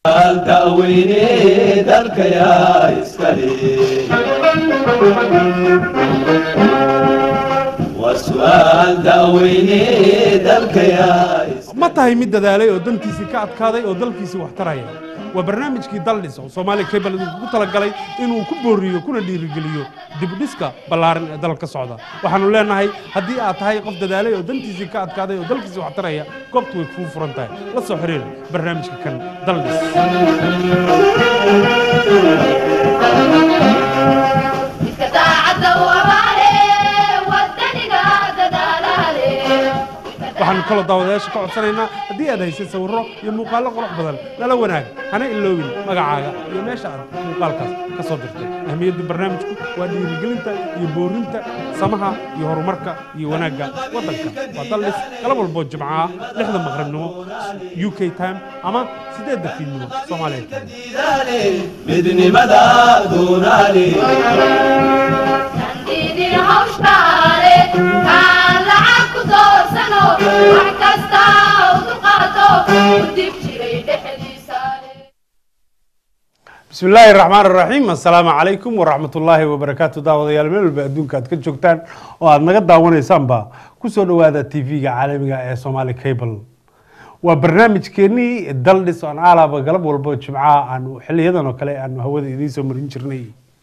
daweyne dalkayaa iskale waa su'aal daweyne dalkayaa ma tahay mid dadaalay oo dantiisii ka adkaaday oo dalkiisii wax taraya waa barnaamijkii daldhis oo soomaaliya cable idinkugu talagalay inuu ku booriyo kuna dhiirigeliyo dibudhiska ballaaran ee dalka ka socda waxaanu leenahay haddii aad tahay qof dadaalay oo dantiisii ka adkaaday oo dalkiisii wax taraya goobtu way kuu furan tahay la soo xiriir barnaamijka kan daldhis iska daacadda u abaale wadaniga dadaalaale waxaanu kaloo daawadayaasha ka codsanaynaa haddii aad haysay sawirro iyo muuqaallo qurux badan nala wanaag hana iloobin magacaaga iyo meesha aad muuqaalkaas ka soo dirtay ahmiyadda barnaamijku waa dhiirigelinta iyo boorinta samaha iyo horumarka iyo wanaagga waddanka waa daldhis galab walboo jimco ah lixda maqribnimo u k time ama siddeedda fiidnimo soomaaliya time diidaale midnimada doonaale dandiidin hawshkaale kaan lacag ku doorsano wax kasta u dulqaato u dib jiray dhexdiisaale bismi illaahi raxmaan raxiim assalaamu calaykum waraxmatullaahi wabarakaatu daawadayaal meel walba adduunka aad ka joogtaan oo aad naga daawanaysaanba kusoo dhowaada tv-ga caalamiga ee somaali cable waa barnaamijkeennii daldhis on aalaba galab walbo jimcaha aanu xiliyadan oo kale aanu hawada idiin soo marin jirnay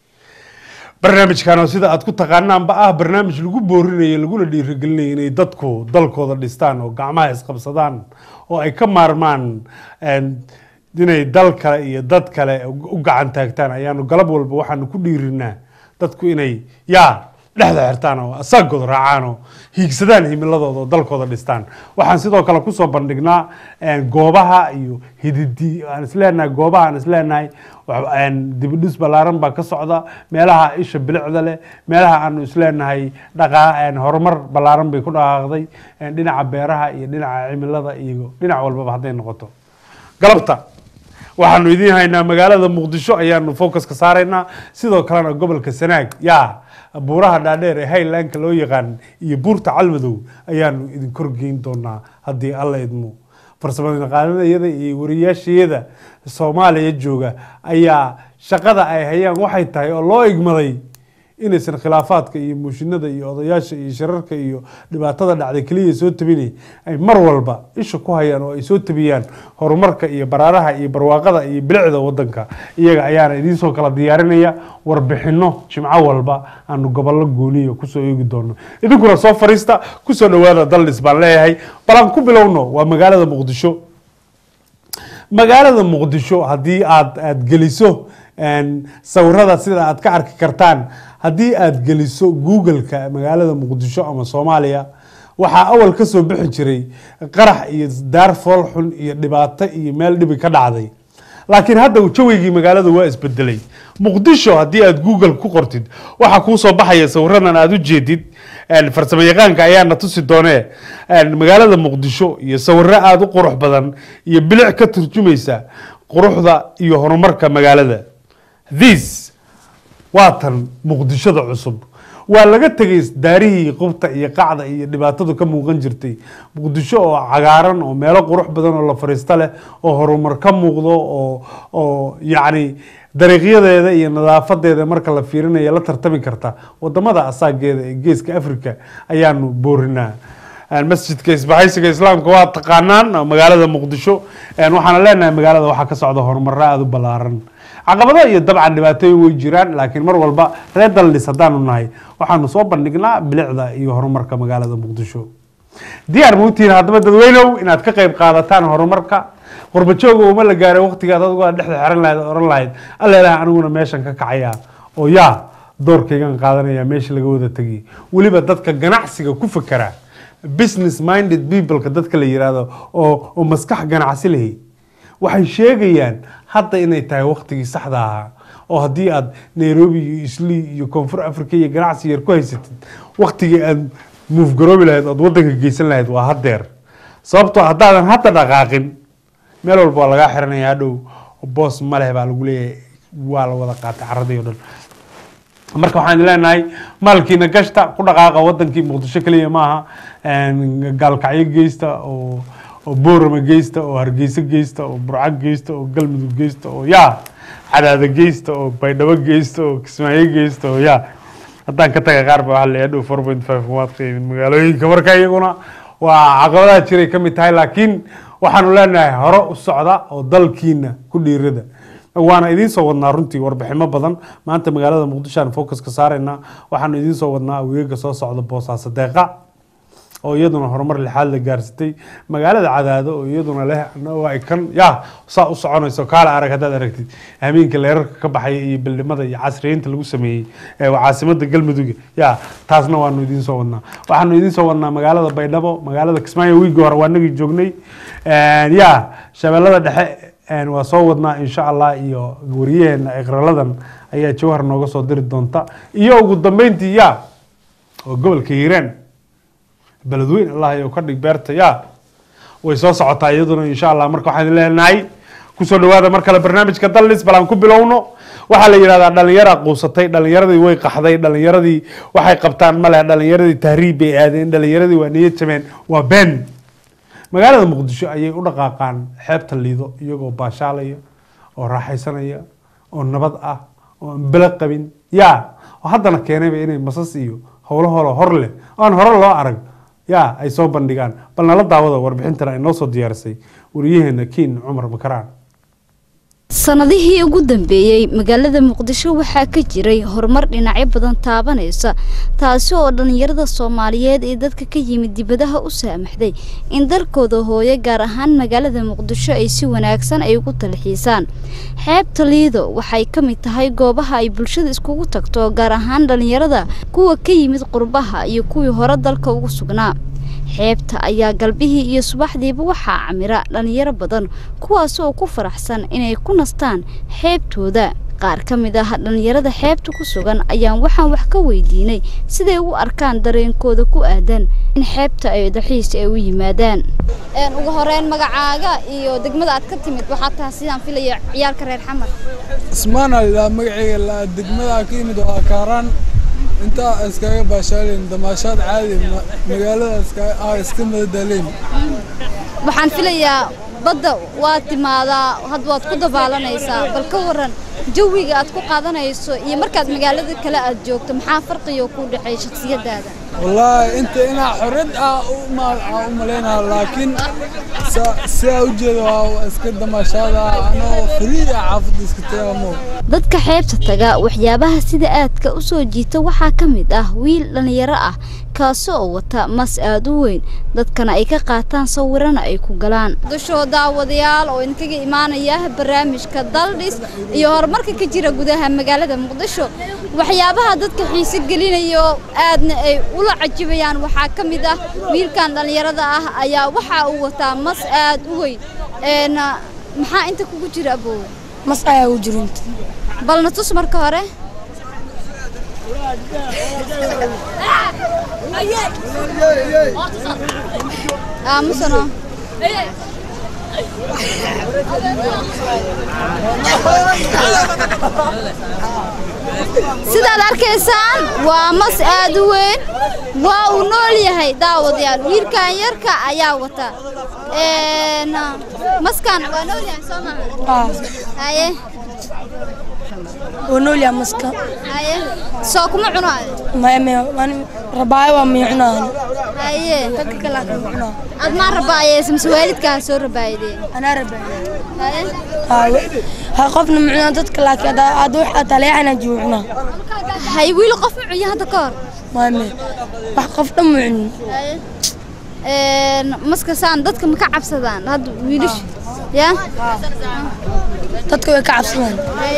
barnaamijkan oo sida aad ku taqaanaanba ah barnaamij lagu boorinayo laguna dhiirigelinayo inay dadku dalkooda dhistaan oo gacmaha isqabsadaan oo ay ka maarmaan een, inay dal kale iyo dad kale u gacan taagtaan ayaanu galab walba waxaanu ku dhiirinaa dadku inay yaa dhexda xirtaan oo asaagooda raacaan oo hiigsadaan himiladooda oo dalkooda dhistaan waxaan sidoo kale kusoo bandhignaa een, goobaha iyo hididi aan isleenahay goobaha aan isleenahay wax- een, dibudhis ballaaran baa ka socda meelaha isha bilicda leh meelaha aanu isleenahay dhaqaa een, horumar ballaaran bay ku dhaqaaqday een, dhinaca beeraha iyo dhinaca cimilada iyo dhinac walbaba hadday noqoto galabta waxaanu idiin haynaa magaalada muqdisho ayaanu focuska saaraynaa sidoo kalena gobolka sanaag yaa buuraha dhaadheer ee highlandka loo yaqaan iyo buurta calmadow ayaanu idin korgeyn doonaa haddii alla idmo farsamadaqaanadayada iyo wariyaashayada soomaaliya jooga ayaa shaqada ay hayaan waxay tahay oo loo igmaday inaysan khilaafaadka iyo muushinada iyo odayaasha iyo shirarka iyo dhibaatada dhacday keliya soo tabinay ay mar walba isha ku hayaan oo ay soo tabiyaan horumarka iyo baraaraha iyo barwaaqada iyo bilicda wadanka iyaga ayaana idiin soo kala diyaarinaya warbixino jimco walba aanu gobollo gooniya kusoo eegi doono idinkuna soo fariista kusoo dhawaada daldhis baan leeyahay bal aan ku bilowno waa magaalada muqdisho magaalada muqdisho haddii aad aad geliso een, sawirada sida aad ka arki kartaan haddii aad geliso google-ka magaalada muqdisho ama soomaaliya waxaa awal ka soo bixi jiray qarax iyo daar fool xun iyo dhibaato iyo meel dhibi ka dhacday laakiin hadda jawigii magaalada waa isbedelay muqdisho haddii aad google ku qortid waxaa kuu soo baxaya sawiradan aad u jeedid een, farsamo yaqaanka ayaana tusi doonee een, magaalada muqdisho iyo sawiro aada u qurux badan iyo bilic ka turjumaysa quruxda iyo horumarka magaalada this waa tan muqdishoda cusub waa laga tegay daarihii qubta iyo qacda iyo dhibaatadu ka muuqan jirtay muqdisho oo cagaaran oo meelo qurux badan oo la fariisto leh oo horumar ka muuqdo oo oo yacni dariiqyadeeda iyo nadaafadeeda marka la fiirinayo la tartami karta wadamada asaageeda ee geeska africa ayaanu boorinaa Een, masjidka isbahaysiga islaamka waa taqaanaan magaalada muqdisho een, waxaana leenahay magaalada waxaa ka socda horumaro aada u ballaaran caqabado iyo dabcan dhibaatooyin way jiraan laakiin mar walba reer daldhis haddaanu nahay waxaanu soo bandhignaa bilicda iyo horumarka magaalada muqdisho diyaar mautiin haddaba dadweynow inaad ka qayb qaadataan horumarka qurbajooga uma la gaaray waqtigaad adigu aad dhexda xiran lahayd oo oran lahayd alla ilaah aniguna meeshan ka kacaya oo yaa doorkaygan qaadanaya meesha laga wada tegay weliba dadka ganacsiga ku fakera business minded peopleka dadka la yiraahdo oo oo maskax ganacsi lehi waxay sheegayaan hadda inay tahay waqtigii saxda ahaa oo haddii aad nairobi iyo isli iyo koonfur africa iyo ganacsi yar ku haysatid waqtigii aad muufgaroobi lahayd ood wadanka geysan lahayd waa haddeer sababtoo haddaadan hadda dhaqaaqin meel walba waa lagaa xiranaya hadhow boos maleh baa lagu leeyahay waa la wada qaatay caradii o dhan marka waxaan idin leenahay maalkiina gashta ku dhaqaaqa wadankii muqdisho keliya maaha een, gaalkacyo geysta oo oo boorama geysta oo hargeysa geysta oo burco geysta oo galmudug geysta oo yaa cadaada geysta oo baydhabo geysta oo kismaayo geysta oo yaa haddaan ka taga qaar ba waxaa la yidhaha four point five waad qiimin magaalooyinka marka iyaguna waa caqabadaha jiray ka mid tahay laakiin waxaanu leenahay hore u socda oo dalkiina ku dhiirada waana idiin soo wadnaa runtii warbiximo badan maanta magaalada muqdisho aan focus ka saaraynaa waxaanu idiin soo wadnaa aweega soo socda boosaaso deeqa oo iyaduna horumar lixaad la gaarsatay magaalada cadaado oo iyaduna leh oo ay kan ya saa u soconayso kaala arag haddaad aragtid hameenka leerarka ka baxaya iyo bildhimada iyo casriyeynta lagu sameeyey ee waa caasimada galmudug ya taasna waanu idiin soo wadnaa waxaanu idiin soo wadnaa magaalada baydhabo magaalada kismaayo wiigi hore waa nagii joognay ya shabeellada dhexe een waa soo wadnaa insha allah iyo wariyaheena ikraladan ayaa jawhar nooga soo diri doonta iyo ugu dambeyntii ya oo gobolka hiiraan beledweyn allah ayuu ka dhig beerta ya way soo socotaa iyaduna insha allah marka waxaan leenahay kusoo dhawaada mar kale barnaamijka dallis bal aan ku bilowno waxaa la yidhahdaa dhalinyara quusatay dhalinyaradii way qaxday dhalinyaradii waxay qabtaan ma leh dhalinyaradii tahriib bay aadeen dhalinyaradii waa niyad jabeen waa been magaalada muqdisho ayay u dhaqaaqaan xeebta liido iyagoo baashaalaya oo raaxaysanaya oo nabad ah oo aan belo qabin ya oo haddana keenayba inay masas iyo howlo holo hor leh oo aan hore loo arag ya ay soo bandhigaan bal nala daawada warbixintan ay noo soo diyaarisay wariyaheena kiin cumar makaraan sanadihii ugu dambeeyey magaalada muqdisho waxaa ka jiray horumar dhinacyo badan taabanaysa taasi oo dhallinyarada soomaaliyeed ee dadka ka yimid dibadaha u saamaxday in dalkooda hooyo gaar ahaan magaalada muqdisho ay si wanaagsan ay ugu talxiisaan xeebta liido waxay ka mid tahay goobaha ay bulshada iskugu tagto gaar ahaan dhallinyarada kuwa ka yimid qurbaha iyo kuwii hore dalka ugu sugnaa xeebta ayaa galbihii iyo subaxdiiba waxaa camira dhallinyaro badan kuwaas oo ku faraxsan inay ku nastaan xeebtooda qaar ka mid ah dhallinyarada xeebta ku sugan ayaan waxaan wax ka weydiinay siday u arkaan dareenkooda ku aadan in xeebta ay dalxiis ay u yimaadaan ugu horeyn magacaaga iyo degmada aad ka timid waxaa tahay sidaan filaya ciyaalka reer xamar ismaana ilaa magacayga la degmada ka yimid waa kaaraan intaa iskaga baashaaleen damaashaad caadi ma- magaalada iska ah iska madadaleen waxaan filayaa badda waad timaadaa hadda waad ku dabaalanaysaa bal ka waran jawiga aad ku qaadanayso iyo markaad magaalada kale aad joogto maxaa farqiga ku dhexeeya shakhsiyadaada wallaahi inta inaa xorriyad ah u ma- aan u malaynaa laakiin sa- sidaa u jeeda waa iska damaashaada anoo free ah xaafadda iska tagaamo dadka xeebta taga waxyaabaha sida aadka u soo jiita waxaa ka mid ah wiil dhallinyaro ah kaasi oo wata mas aad u weyn dadkana ay ka qaataan sawirana ay ku galaan dushoo daawadayaal oo idinkaga imaanaya barnaamijka daldhis iyo horumarka ka jira gudaha magaalada muqdisho waxyaabaha dadka xiise gelinayo aadna ay ula cajibayaan waxaa ka mid ah wiilkan dhallinyarada ah ayaa waxa uu wataa mas aad u weyn een maxaa inta kugu jira abow mas ayaa u jirinta balna tus marka hore aamusano sidaad arkaysaan waa mas aad u weyn waa uu nool yahay daawadayaal wiilkan yarka ayaa wata Een, maskan waa nool yahay soo maaha haye oo nool yahay maska haye soo kuma cunaayo rabaayo waa mii cunaan haye dadka kale aa kama cunaa ad maa rabaayeysa mise waalidkaa soo rabaayadeen anaa rabaayo haye ha qofna mucunaa dadka laakiin hadda wax aad taleexana juu cunaa hay wiil qof ma cunya hadda ka hor maame wax qof dhan mu cunin haye Een, maska saan dadka ma ka cabsadaan hadda wiilasha ya dadka way ka cabsadaan haye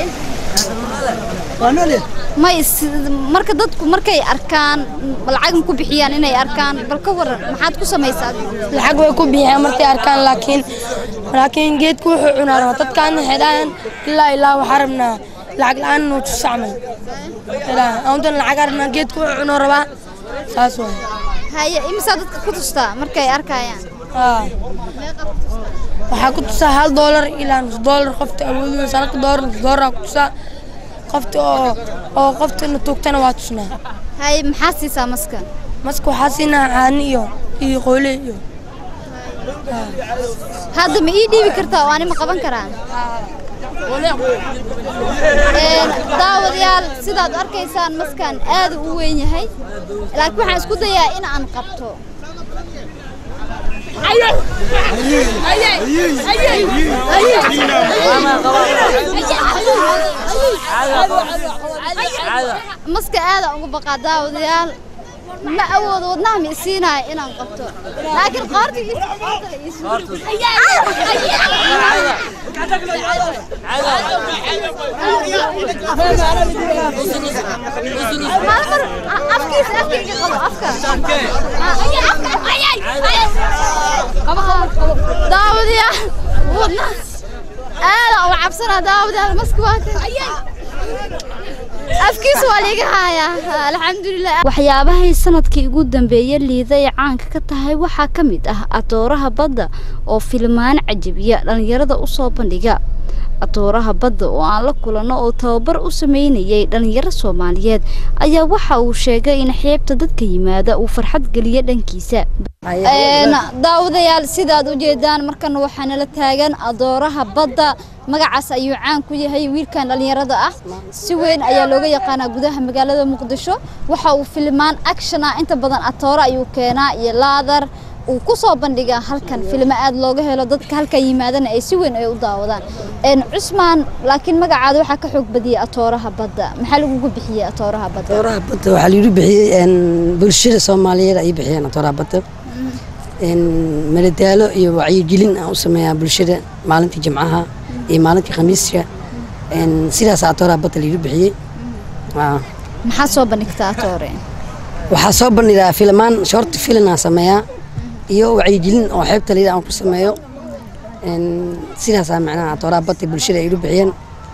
may is- marka dadku markay arkaan lacag ma ku bixiyaan inay arkaan bal ka waran maxaad ku samaysaa adigu? lacag way ku bixiyaan markay arkaan laakiin laakiin geedku wuxuu cunaa rabaa dadkaan waxay dhahaan ilaa ilaa waxaa rabnaa lacag la-aan nuu tusa camal ilaa auntan lacag rabnaa geedku wuxuu cunoo rabaa saas waay haye imisaa dadka ku tustaa markay arkayaan haa waxaa ku tusaa hal doolar ilaa nus doolar qofta awoodaysa halka doolar nus doolar ku tusaa qofta oo oo qofta na tuugtana waa tusnaa haye maxaa siisaa maska maska waxaa siinaa caani iyo iyo qoole iyo hadda ma ii dhiibi kartaa oo ani ma qaban karaan Een, daawadayaal sidaad arkaysaan maskan aad u weyn yahay laakiin waxaan isku dayaa in aan qabto maska aada uga baqaa daawadayaal ma awoodo wadnaha ma isiinaayo inaan qabto laakiin qoorta ii qoorta la ii sugo. Maalin mar afkiisa afkayga qabo afka qabo qabo qabo daawadayaal wadnaha aada uga cabsanaa daawadayaal maska waa kan afkiisa waa liiga hayaa alxamdulilah waxyaabahay sanadkii ugu dambeeyey liida ay caanka ka tahay waxaa ka mid ah atooraha badda oo filmaan cajabiya dhallinyarada u soo bandhiga atooraha badda oo aan la kulanno oo tababar u sameynayay dhallinyaro soomaaliyeed ayaa waxa uu sheegay in xeebta dadka yimaada uu farxad geliya dhankiisa daawadayaal sidaad u jeedaan markana waxaa nala taagan adooraha badda magacaas ayuu caan ku yahay wiilkan dhallinyarada ah si weyn ayaa looga yaqaanaa gudaha magaalada muqdisho waxa uu filmaan action ah inta badan atoora ayuu keenaa iyo laadar uu ku soo bandhigaa halkan filmo aad looga helo dadka halkan yimaadana ay si weyn ay u daawadaan een cusmaan laakiin magacaada waxaa ka xoog badiyay atooraha badda maxaa lagugu bixiyey atooraha badda atooraha badda waxaa lagu bixiyey een, bulshada soomaaliyeed ay bixiyeen atooraha badda een, madadaalo iyo wacyigelin aan u sameeyaa bulshada maalintii jimcaha iyo maalintii khamiiska een, sidaas atooraha badda lagu bixiyey Aa. maxaa soo bandhigtaa atoore waxaa soo bandhigaa filmaan short film aan sameeyaa iyo wacyigelin oo xeebta layidha aan ku sameeyo Een, sidaasaa macnaha atooraha badda bulshada ay igu bixiyeen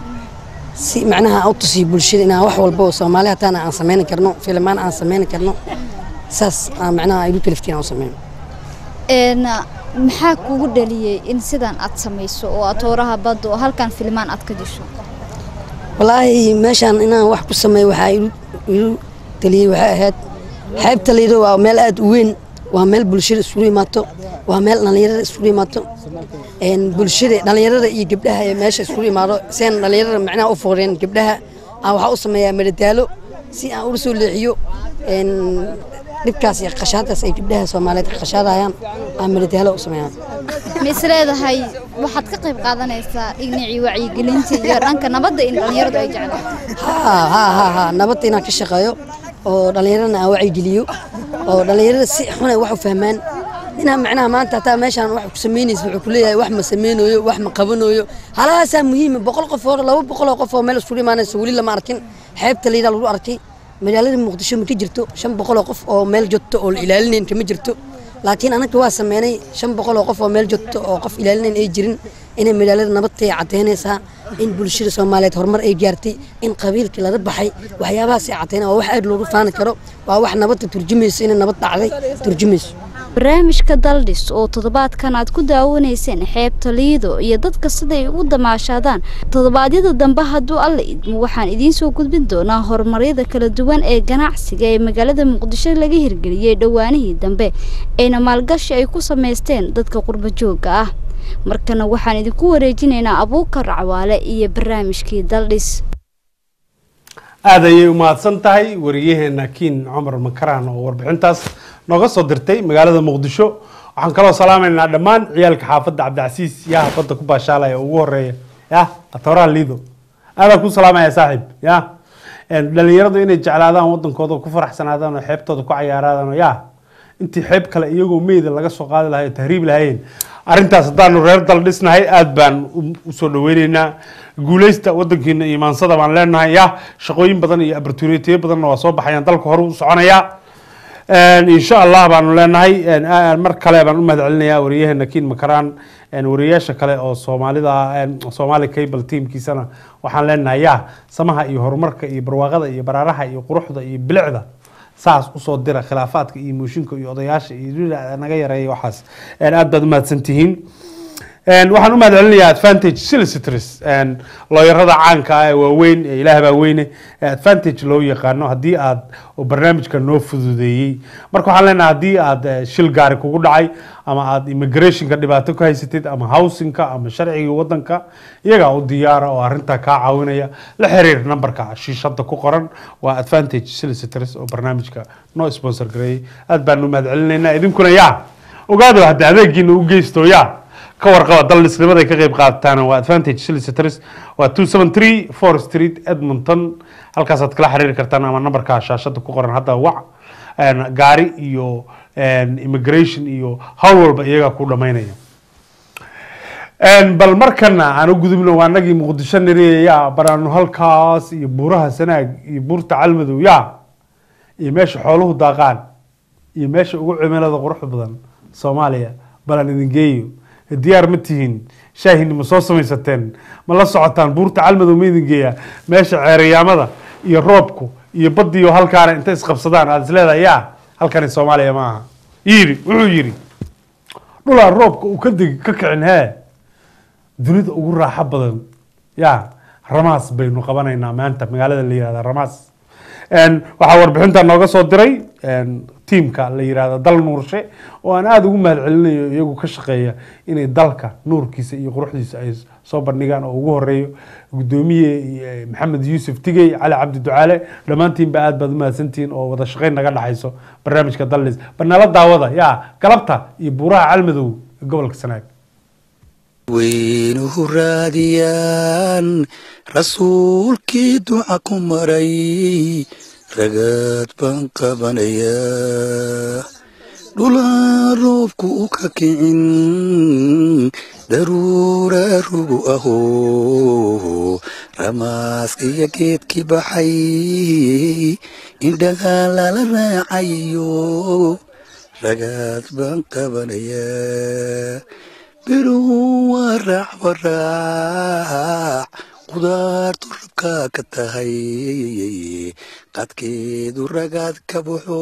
si macnaha aan u tusiyo bulshada inaan wax walba oo soomaali hataana aan sameyni karno filmaan aan sameyni karno saas aan macnaha igu kaliftiin aan u sameeyo een maxaa kugu dhaliyey in sidan aad samayso oo atooraha badda oo halkan filmaan aad ka disho walaahi meeshaan inaan wax ku sameeyo waxaa igu igu taliyey waxay ahayd xeebta layidho waa meel aad u weyn waa meel bulshada isugu imaato waa meel dhallinyarada isugu imaato een bulshada dhallinyarada iyo gabdhaha ee meesha isugu imaado seen dhallinyarada macnaha u fooreen gabdhaha aan waxaa u sameeyaa madadaalo si aan uga soo leexiyo een dhibkaas iyo qashaadaas ay gabdhaha soomaaliyeed ka qashaadayaan aan madadaalo u sameeyaa ma is leedahay waxaad ka qayb qaadanaysaa dhinacii wacyigelinta iyo dhanka nabadda in dhallinyaradu ay jeclaato haa haa haa haa nabadda inaan ka shaqeeyo oo dhallinyarana aan wacyigeliyo oo dhallinyarada si xunay wax u fahmaan inaan macnaha maanta hataa meeshaan wax ku samaynaysa wuxuu ku leeyahay wax ma samaynayo wax ma qabanayo halahaasaa muhiima boqol qof oo laba boqol oo qof oo meel isugu imaanaysa weli lama arkin xeebta layidhaa lagu arkay magaalada muqdisho ma ka jirto shan boqol oo qof oo meel joogto oo la ilaalinayn kama jirto laakiin anaga waa sameynay shan boqol oo qof oo meel joogto oo qof ilaalinayn ay jirin inay magaalada nabadtay caddaynaysaa in bulshada soomaaliyeed horumar ay gaartay in qabiilkii laga baxay waxyaabahaas ay caddaynaa waa wax aad loogu faani karo waa wax nabadda turjumayso inay nabad dhacday turjumayso barnaamijka daldhis oo toddobaadkan aad ku daawanayseen xeebta liido iyo dadka siday ugu damaashaadaan toddobaadyada dambe hadduu alla idmo waxaan idiin soo gudbin doonaa horumaryada kala duwan ee ganacsiga ee magaalada muqdisho laga hirgeliyey dhowaanihii dambe ayna maalgashi ay ku samaysteen dadka qurbo joogga ah markana waxaan idinku wareejinaynaa abuukar cawaale iyo barnaamijkii daldhis aada ayay u mahadsan tahay wariyaheena kiin cumar makaraan oo warbixintaas nooga soo dirtay magaalada muqdisho waxaan kaloo salaamaynaa dhammaan ciyaalka xaafadda cabdicasiis yaha badda ku baashaalaya ugu horeeya yah atooraha liido aadaan ku salaamaya saaxiib ya dhalinyaradu inay jeclaadaan wadankooda ku faraxsanaadaan oo xeebtooda ku cayaaraadaan oo yah intii xeeb kale iyagoo meyda laga soo qaadi lahay oo tahriib lahayeen arrintaas haddaanu reer dal dhisnahay aada baan usoo dhaweyneynaa guuleysta wadankiina imaansada baan leenahay ya shaqooyin badan iyo abarturitiyo badanna waa soo baxayaan dalka hore u soconaya insha allah baanu leenahay mar kale baan u mahad celinayaa wariyaheena kiin makaraan wariyayaasha kale oo soomaalida soomaali cable teamkiisana waxaan leenahay ya samaha iyo horumarka iyo barwaaqada iyo baraaraha iyo quruxda iyo bilicda saas usoo dira khilaafaadka iyo mooshinka iyo odayaasha iyo naga yareeya waxaas aad baad umahadsan tihiin Een, waxaan u mahad celinayaa advantage solicitors een, looyarada caanka ah ee waaweyn ee ilaah baa weyne ee advantage loo yaqaano haddii aad oo barnaamijka noo fududeeyey marka waxaan leenahay haddii aad eh, shil gaari kugu dhacay ama aad immigrationka dhibaato ka haysatid ama housingka ama sharciga wadanka iyagaa u diyaara oo arrintaa kaa caawinaya la xiriir nambarka shiishada ku qoran waa advantage solicitors oo barnaamijka noo sponsor gareeyey aad baan u mahad celinaynaa idinkuna yaa ogaado hadda adeegiina u geysto yaa ka warqaba daldhisnimada ay ka qayb qaadataan waa advantage solicitors waa two seven three four street edmonton halkaasaad kala xiriiri kartaan ama nambarka shaashada ku qoran hadda wac een, gaari iyo een, immigration iyo hawl walba iyagaa ku dhamaynaya Een, bal markana aan u gudubno waa anagii muqdisho nariya yaa baraanu halkaas iyo buuraha sanaag iyo buurta calmadow yaa iyo meesha xooluhu daaqaan iyo meesha ugu cimilada quruxda badan soomaaliya balan idin geeyo diyaar ma tihiin shaahini ma soo samaysateen ma la socotaan buurta calmadow ma idin geeyaa meesha ceeriyaamada iyo roobku iyo badiyo halkaana inta isqabsadaan aad isleedahay yaa halkani soomaaliya ma aha yiri wuxuu yiri dhulaa roobka uu ka degi ka kicin hee dunida ugu raaxo badan ya ramaas baynu qabanaynaa maanta magaalada la yihahda ramaas Een, waxaa warbixinta nooga soo diray een, tiimka la yihahda dal nuurshe oo aan aada ugu mahad celinayo iyagu ka shaqeeya inay dalka nuurkiisa iyo quruxdiisa ay soo bandhigaan oo ugu horeeyo gudoomiye eh, maxamed yuusuf tigey cali cabdi ducaale dhammaantiinba aad baad u mahadsantihiin oo wada shaqeyn naga dhexayso barnaamijka dallis banala daawada yaa galabta iyo buuraha calmadow ee gobolka sanaag weynuhu raadiyaan rasuulkii duca ku maray ragaad baan qabanayaa dhulaan roobku u ka kicin daruura rugu ahoo ramaaskiyo geedkii baxay indhagaa lala raacayo ragaad baan qabanayaa biruhu waa raac waraac qudaartu rabkaa ka tahay qadkeedu ragaad ka baxo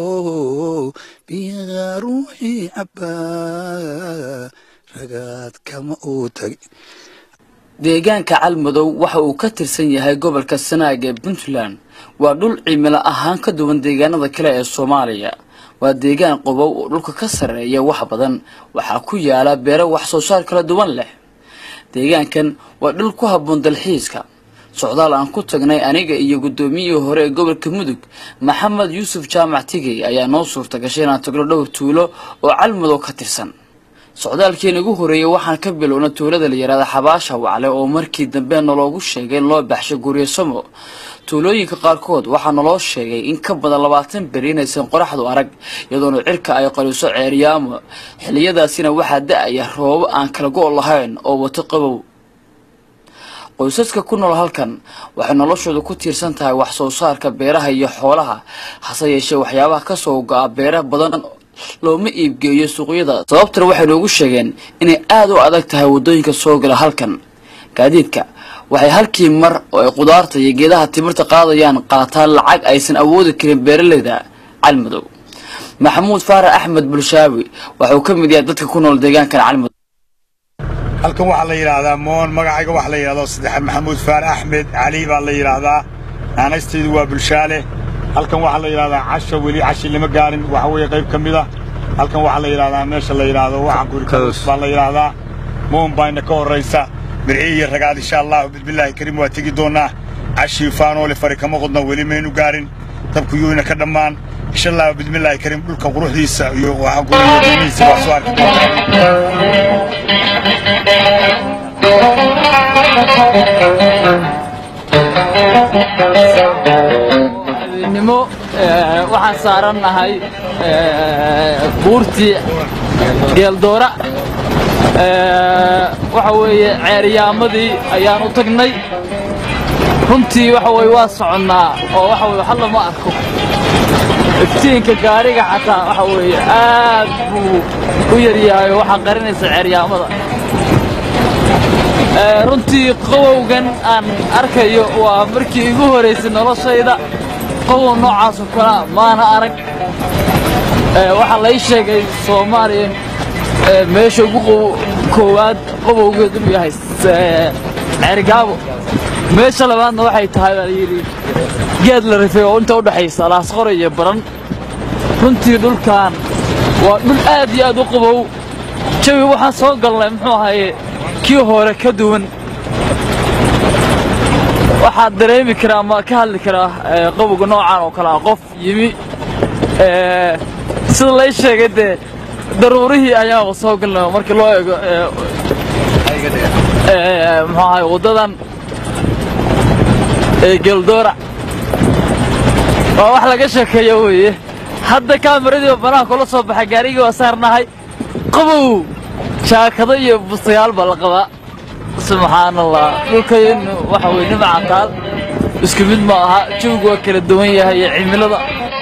biyaha ruuxii cabbaa ragaad kama uu tagi deegaanka calmadow waxa uu ka tirsan yahay gobolka sanaag ee puntland waa dhul cimilo ahaan ka duwan deegaanada kale ee soomaaliya waa deegaan qobow oo dhulka ka sarreeya wax badan waxaa ku yaala beero wax soo saar kala duwan leh deegaankan waa dhul ku habboon dalxiiska socdaal aan ku tagnay aniga iyo guddoomiyihii hore ee gobolka mudug maxamed yuusuf jaamac tigey ayaa noo suurta gashay inaan tagno dhowr tuulo oo calmadow ka tirsan socdaalkeen ugu horreeyey waxaan ka bilownay tuulada la yidhaahda xabaasha wacle oo markii dambe naloogu sheegay in loo baxshay guryasamo tuulooyinka qaarkood waxaa naloo sheegay in ka badan labaatan beri inaysan qoraxdu arag iyadoona cirka ay qaliso ceeryaamo xilliyadaasina waxaa da-aya roobo aan kala go' lahayn oo wato qabow qoysaska ku nool halkan waxay noloshooda ku tiirsan tahay wax soo saarka beeraha iyo xoolaha hase yeeshee waxyaabaha kasoo go-a beera badan looma iibgeeyo suuqyada sababtana waxay noogu sheegeen inay aada u adag tahay waddooyinka soo gala halkan gaadiidka waxay halkii mar oo ay qudaarta iyo geedaha timirta qaadayaan qaataan lacag aysan awoodi karin beeraleyda calmadow maxamuud faarax axmed bulshaawi waxauu ka mid yahay dadka ku nool deegaankan calmadow halkan waxaa la yidhaahdaa moon magacayga waxaa la yidhahdo saddex maxamuud faarax axmed cali baa la yidhaahdaa naanaysteedu waa bulshaale halkan waxaa la yidhahdaa casha weli cashi lama gaarin waxa weeye qayb ka mid a halkan waxaa la yidhahdaa meesha la yidhaahdo waxa gurikaus baa la yidhaahdaa moon baayna ka horraysa mirci iyo ragaad insha allahu bismillaahi kariim waa tegi doonnaa cashii faanoole fari kama qodno weli maynu gaarin dabkuyuuna ka dhammaan insha allahu bismillaahi kariim dhulka quruxdiisa iyo waxa guriyadiisa waa soo arki nimo waxaan saarannahay buurtii geeldoora waxa weeye ceeryaamadii ayaan u tagnay runtii waxa weye waa soconnaa oo waxa weye waxa lama arko iftiinka gaariga xataa waxa weeye aad buu u yaryahay oo waxaa qarinaysa ceeryaamada runtii qawowgan aan arkayo waa markii igu horaysay noloshayda qawow noocaasoo kalea maana arag waxaa lay sheegay soomaaliya meesha ugu koowaad qabowgeed inuu yahay s- ceerigaabo meesha labaadna waxay tahay baa layidhi geed la rifay oo inta u dhexaysa laasqore iyo baran runtii dhulkan waa dhul aad iyo aad u qabow jawi waxaan soo galnay muxuu ahaye kii hore ka duwan waxaad dareemi karaa ama ka hadli karaa ee, qabowga noocan oo kale ah qof yimi ee, sida lay sheegay dee daruurihii ayaaba soo galnay markii loo eego ee, ee, muxuu ahaye waddadan ee geeldoora waa wax laga sheekeeyo weeye hadda kaamiradiiba banaha kula soo baxay gaarigii waa saarnahay qabow jaakado iyo bustayaal baa la qabaa subxaan allah dhulkaynu waxa weye nimca taal isku mid ma aha jawigu waa kala duwan yahay iyo cimilada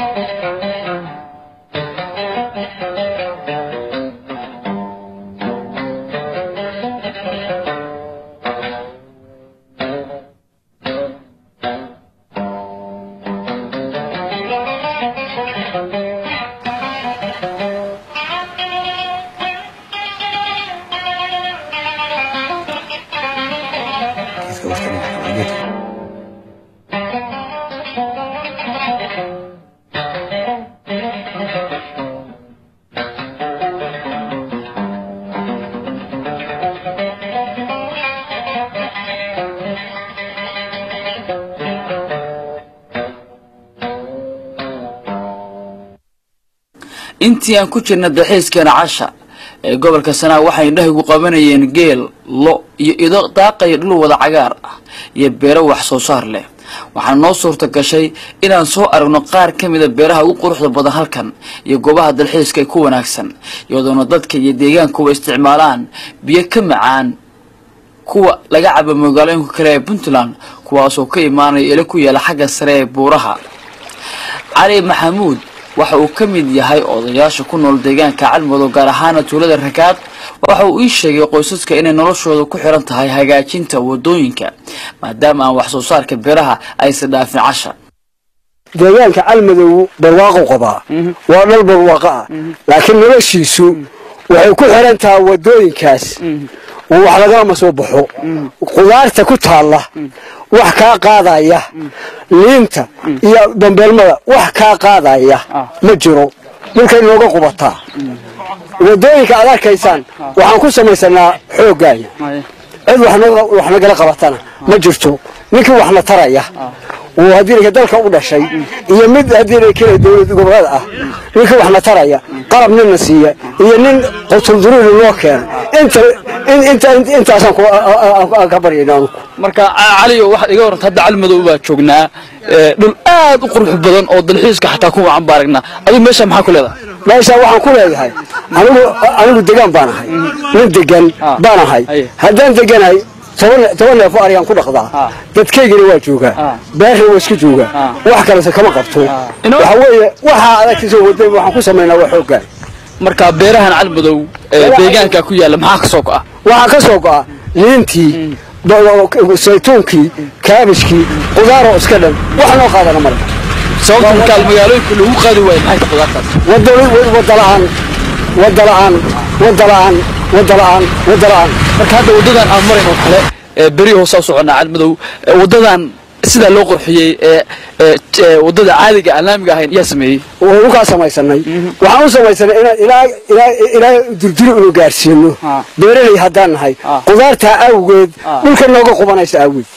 intii aan ku jirna dalxiiskeena casha ee gobolka sanaa waxay indhahigu qabanayeen geel lo iyo ido daaqaya dhul wada cagaar ah iyo beero wax soo saar leh waxaa noo suurta gashay inaan soo aragno qaar ka mida beeraha ugu quruxda badan halkan iyo goobaha dalxiiska ee ku wanaagsan iyadoona dadka iyo deegaankuwa isticmaalaan biyo ka macaan kuwa laga cabo magaalooyinka kale ee puntland kuwaasoo ka imaanaya ilo ku yaala xagga sare ee buuraha cali maxamuud waxa uu ka mid yahay odayaasha ku nool deegaanka calmudug gaar ahaana tuulada rakaad waxa uu ii sheegay qoysaska inay noloshooda ku xiran tahay hagaajinta wadooyinka maadaama aan wax soo saarka beeraha aysan dhaafin casha deegaanka calmadow barwaaqo qabaa waa dhal barwaaqo ah laakiin noloshiisu waxay ku xiran tahay wadooyinkaas oo wax lagama soo baxo qudaarta ku taalla wax kaa qaadaya liinta iyo bambeelmada wax kaa qaadaya ma jiro dhulkay nooga qubataa wadooyinka aad arkaysaan waxaan ku samaysanaa xooggaaya cid wax naga- wax nagala qabatana ma jirto ninkii waxna taraya oo haddii dalka u dhashay iyo mid haddii kale dowlad goboleed ah ninkii waxna taraya qalab ninna siiya iyo nin qutulduruuri loo keena inta in- inta intaasaan ku- a- a- aan ka baryayna anugu marka cali waxaad iga waranta hadda calmadow baa joognaa ee, dhul aad u qurux badan oo dalxiiska xataa ku wacan baa aragnaa adigu meesha maxaa ku leedahay meesha waxaan ku leeyahay anigu anigu degaan baan ahay nin degan baan ahay haddaan deganahay toban toban neef oo arigaan ku dhaqdaa dadkaygina waa joogaa beerna waa iska joogaa wax kalese kama qabto waxa weeye waxaa adagtiisa waday waxaan ku samaynaa waa xooggaan marka beerahan calmadow ee deegaanka ku yaala maxaa ka soo go'a waxaa ka soo go'a liintii ba- saytuunkii kaabishkii qudaaroo iska dhan wax noo qaadana male sababta markaa magaalooyinka lagu qaadi waayo maxay ta qudaartaas wada wada la'aan wada la'aan wada la'aan wada la'aan wada la'aan marka hadda wadadan aan marayn oo kale ee beri hoosaa soconnaa calmadow ee wadadan sidaa loo qurxiyey ee ee ee wadada caadiga aan laamiga ahayn yaa sameeyey waynu kaa samaysanay waxaan u samaysanay inaan ilaa ilaa ilaa durduri inu gaarsiino beeraley haddaan nahay qudaartaa awgeed dhulka nooga qubanaysa awgeed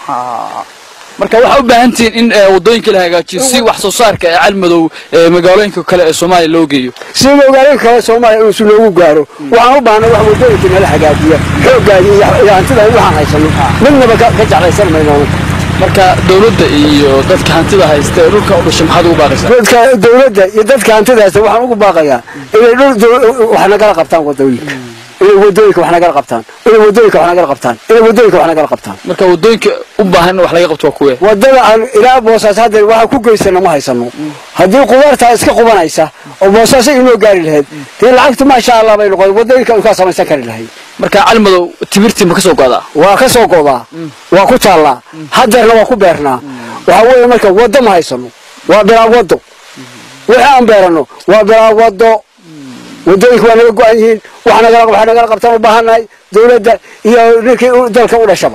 marka waxaa u baahan tihiin in ee, wadooyinka la hagaajiyo si wax soo saarka ee calmadow ee magaalooyinka kale ee soomaaliya loo geeyo si magaalooyinka kale soomaaliya inuusu noogu gaaro waxaan u baahnay wax wadooyinka nala hagaajiya xooggaadi iyo iyo hantida in waxaan haysano midnaba ka ka jeclaysan mayno marka dowladda iyo dadka hantida haysta ee dhulka u dhashay maxaad ugu baaqaysaa dadka dowladda iyo dadka hantidaasa waxaan ugu baaqayaa inay dhul dow- wax nagala qabtaan wadooyinka inay wadooyinka wax nagala qabtaan inay wadooyinka wax nagala qabtaan inay wadooyinka wax nagala qabtaan marka wadooyinka u baahan in wax laga qabto waa kuwe wadada aan ilaa boosaas hadda waxaa ku geysana ma haysano haddii qudaartaa iska qubanaysa oo boosaasa inoo gaari lahayd dee lacagtu maasha allah bay noqon wadooyinka kaa samaysan kari lahayd marka calmadow timirtii ma ka soo go'daa waa ka soo godaa waa ku taallaa hadeerna waa ku beernaa waxaa weeye marka waddo ma haysano waa bilaa waddo wixii aan beerano waa bilaa waddo wadooyinka waa naga go-an yihiin wax nagala wax nagala qabtaan u baahannahay dowladda iyo ninkii u- dalka u dhashaba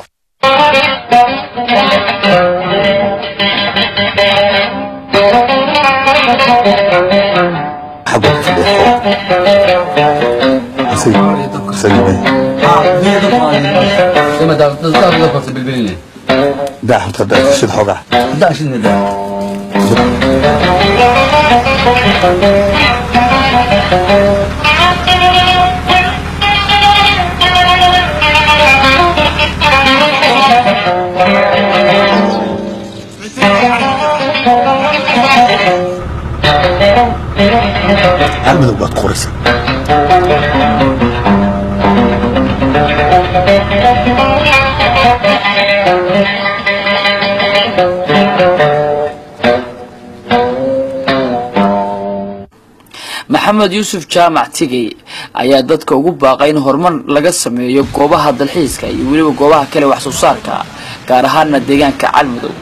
ده حط شد حوجه عملوا بقى قرص maxamed yuusuf jaamac tigey ayaa dadka ugu baaqay in horumar laga sameeyo goobaha dalxiiska iyo weliba goobaha kale wax soo saarka gaar ahaana deegaanka calmadow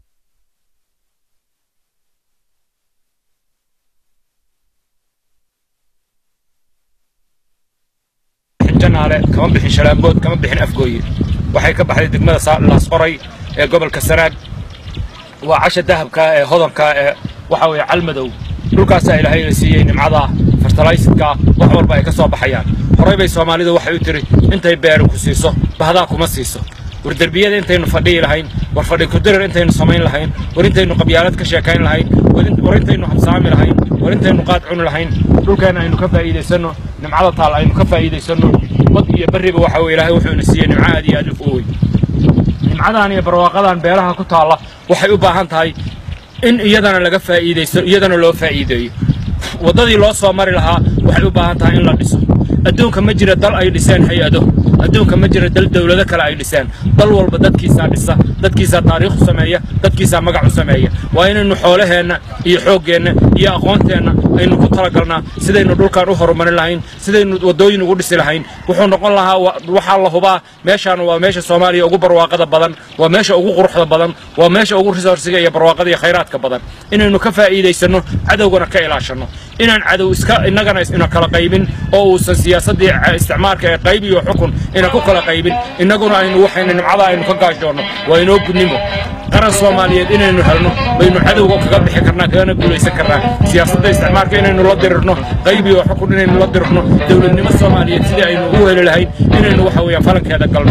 janaale kama bixin shalaambood kama bixin afgooye waxay ka baxday degmada Sa- laasqoray ee gobolka sanaag waa casha dahabka ee hodanka ee waxa weeye calmadow dhulkaasaa ilaahayna siiyey nimcada fertalaysidka wax walba ay ka soo baxayaan horey bay soomaalidu waxay u tiri intay beeri ku siiso bahdaa kuma siiso war derbiyada intaynu fadhiyi lahayn war fadhi kudirir intaynu samayn lahayn war intaynu qabyaalad ka sheekayn lahayn war in- war intaynu habsaami lahayn war intaynu qaad cuni lahayn dhulkeena aynu ka faa'iidaysanno nimcada taal aynu ka faa'iidaysanno bad iyo berriba waxa weye ilaahay wuxuuna siiyey nimco aad iyo aad u weyn nimcadan iyo barwaaqadan beeraha ku taalla waxay u baahan tahay in iyadana laga faa'iidaysto iyadana loo faa'iideeyo waddadii loo soo mari lahaa waxay u baahan tahay in la dhiso adduunka ma jira dal ay dhiseen hay-ado adduunka ma jira dal dowlado kale ay dhiseen dal walba dadkiisaa dhisa dadkiisaa taariikh u sameeya dadkiisaa magac u sameeya waa inaynu xoolaheenna iyo xooggeenna iyo aqoonteenna aynu ku talagalnaa sidaynu dhulkan u horumarin lahayn sidaynu waddooyin ugu dhisi lahayn wuxuu noqon lahaa wa- waxaa la hubaa meeshaan waa meesha soomaaliya ugu barwaaqada badan waa meesha ugu quruxda badan waa meesha ugu resourciga iyo barwaaqada iyo khayraadka badan inaynu ka faa'iidaysanno cadowgana ka ilaashanno inaan cadow iska innagana ina kala qaybin oo uusan siyaasaddii ca- isticmaalka ee qayb iyo xukun ina ku kala qaybin innaguna aynu waxaynu nimcada aynu ka gaashoonno waa inoo gudnimo qaran soomaaliyeed inaynu helno baynu cadowga kaga bixi karnaa kagana guulaysan karnaa siyaasadda isticmaalka inaynu la dirirno qayb iyo xukun inaynu la dirirno dowladnimo soomaaliyeed sidii aynu u heli lahayn inaynu waxa weeyaan falankeeda galno